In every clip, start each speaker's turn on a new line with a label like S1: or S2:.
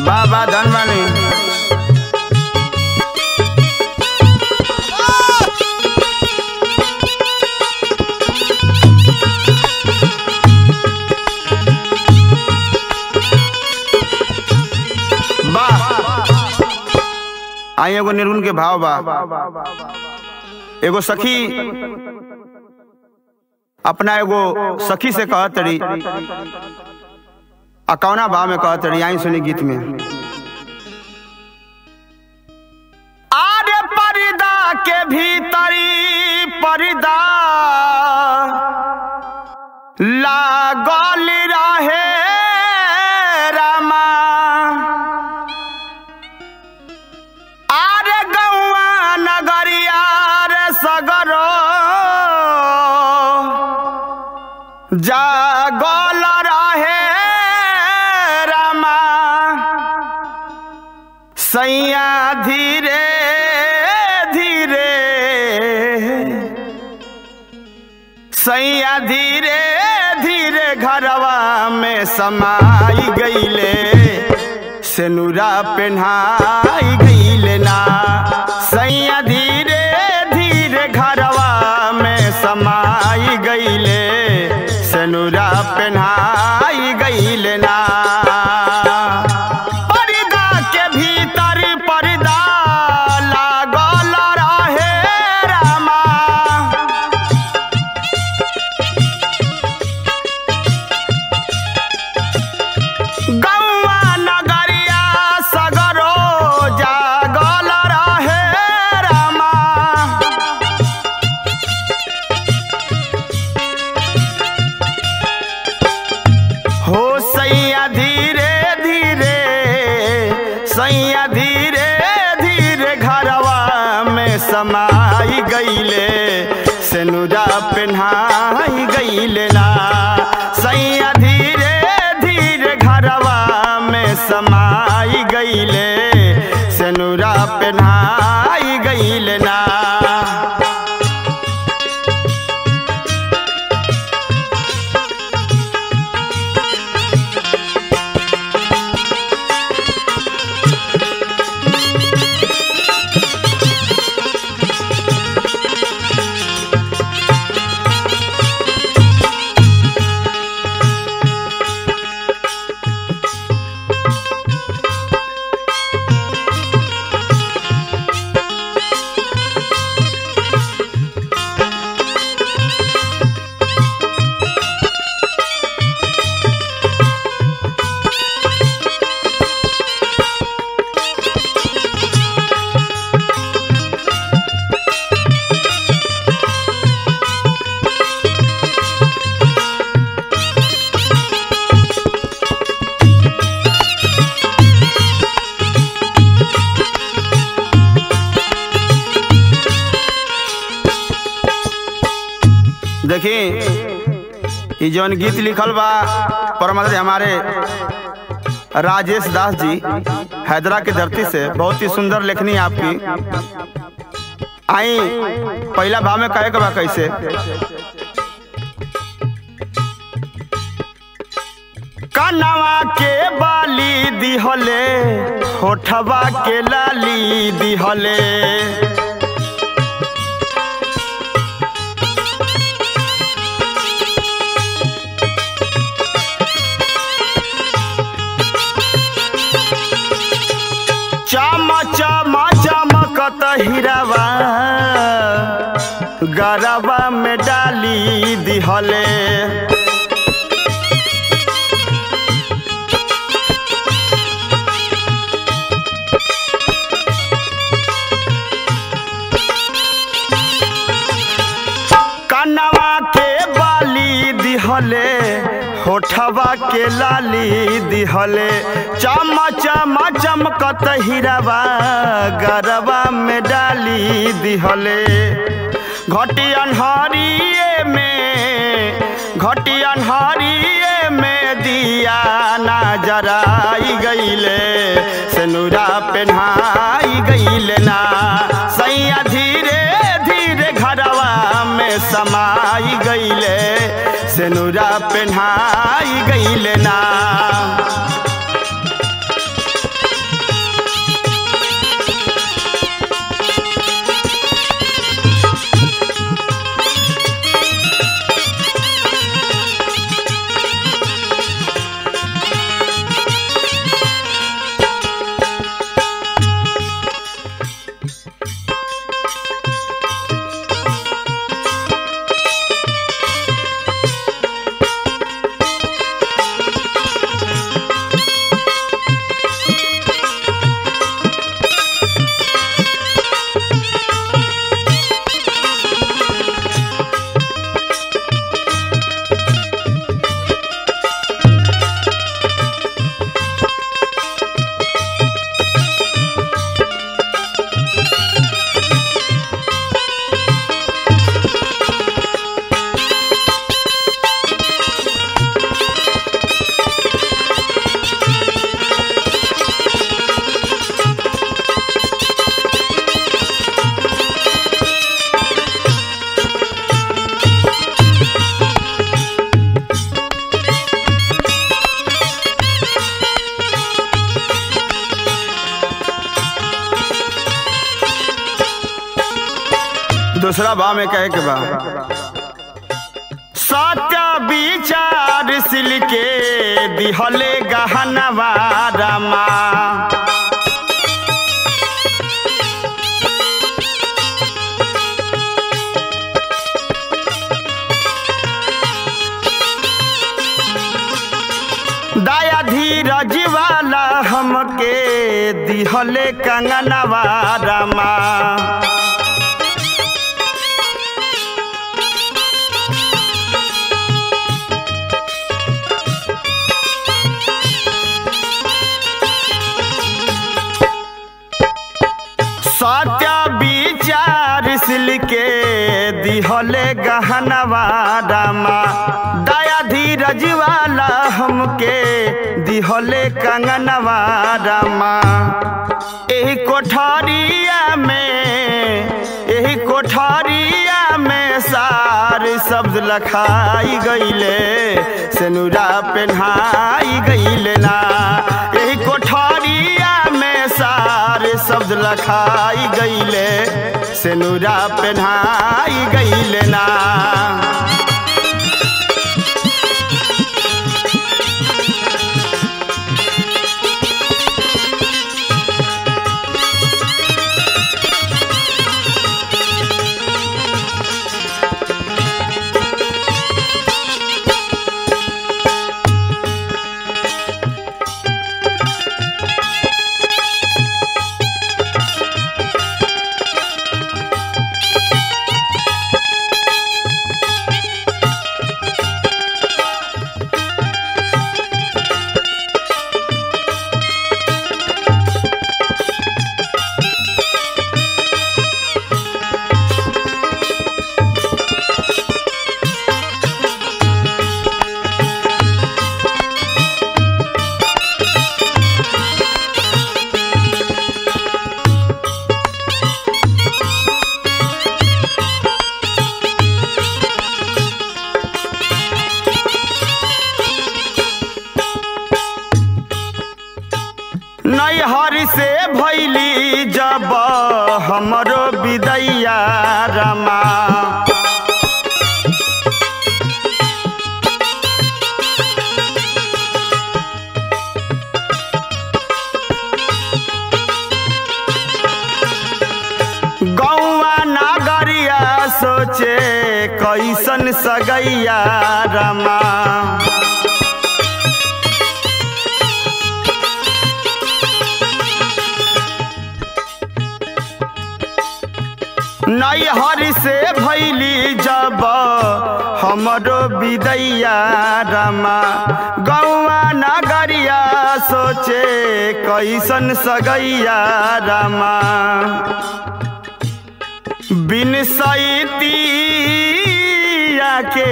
S1: बाबा धनवानी वाह आई एगो निर्गुण के भाव बा एगो सखी अपना एगो सखी से कहत रही आ कौना भाव में कहत रही आई सुनी गीत में आरे पर्दा के भीतरी पर्दा लागल रहे रामा आरे गौआ नगरिया रे सगरो जागल रहे रामा सैया धीरे धीरे सैया धीरे धीरे घरवा में समाई गईले सेनुरा पेन्हाई गईले ना सैया धीरे धीरे घरवा में समाई गईले सेनुरा पेन्हाई गईले ना पर्दा के भीतर पर्दा लागल रहे रामा गौआ नगरिया सगरो जागल रहे रामा हो सैया धीरे धीरे सैया धीरे धीरे घरवा में समाई गईले सेनुरा पेन्हाई गईले ना सैया धीरे धीरे घरवा में समाई गईले सेनुरा पेन्हाई गईले ना देखी ई जौन गीत लिखल बा परम हमारे राजेश दास जी हैदरा के धरती से बहुत ही सुंदर लेखनी आपकी आई पहला भाव में कहे के बा कैसे कनवा के बाली दिहले होठवा के लाली दिहले चम चम चमकत हिरवा गरबा में डाली दिहले कनवा के बाली दिहले होठवा के लाली दिहले चम चम चमकत हिरवा गरबा में डाली दिहले घटी अनहरिए में घटी अनहरिए में दिया ना जराई गईले सेनुरा पेन्हाई गईले ना सैया धीरे धीरे घरवा में समाई गईले सेनुरा पेन्हाई गईले ना दूसरा भाव में कहे के बा सत्य विचार सिल के दिहले गहनवा रमा दया धीरज वाला हमके दिहले कंगनवा रमा सत्य विचार सिल के दिहले गहनवा रमा दया धीरज वाला हमके दिहले कंगनवा रमा एही कोठरिया में एही कोठरिया में सार शब्द लखाई गईले सेनुरा पेन्हाई गईले ना एही कोठरिया में सार शब्द लखाई गईले सेनुरा पेन्हाई गईले ना नैहर से भैली जब हमरो विदैया रमा गौआ नागरिया सोचे कैसन सगैया रमा नैहर से भैली जब हमरो विदैया रमा गौआ नगरिया सोचे कैसन सगैया रमा बिन सैतिया के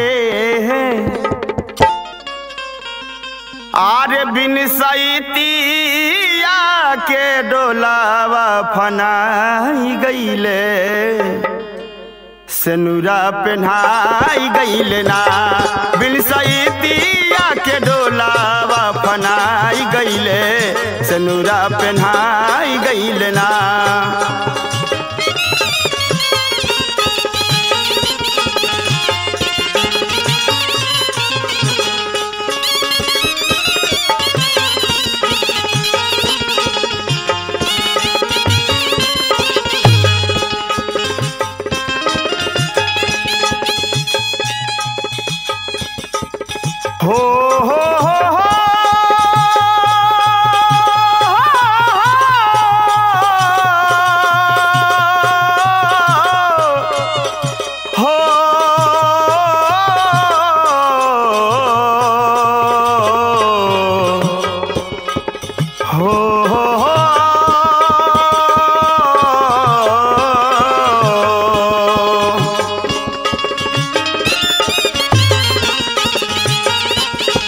S1: आरे बिन सैतिया के डोलावा फनाई गईले सेनुरा पेन्हाई गईले ना बिन सैतिया के डोलावा फनाई गईले सेनुरा पेन्हाई गईले ना हो हो हो हो हो हो हो हो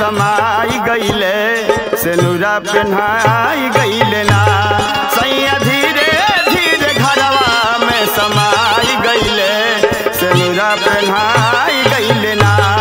S1: समाई गईले सेनुरा पेन्हाई गईले ना सैया धीरे धीरे घरवा में समाई गईले सेनुरा पेन्हाई गईले ना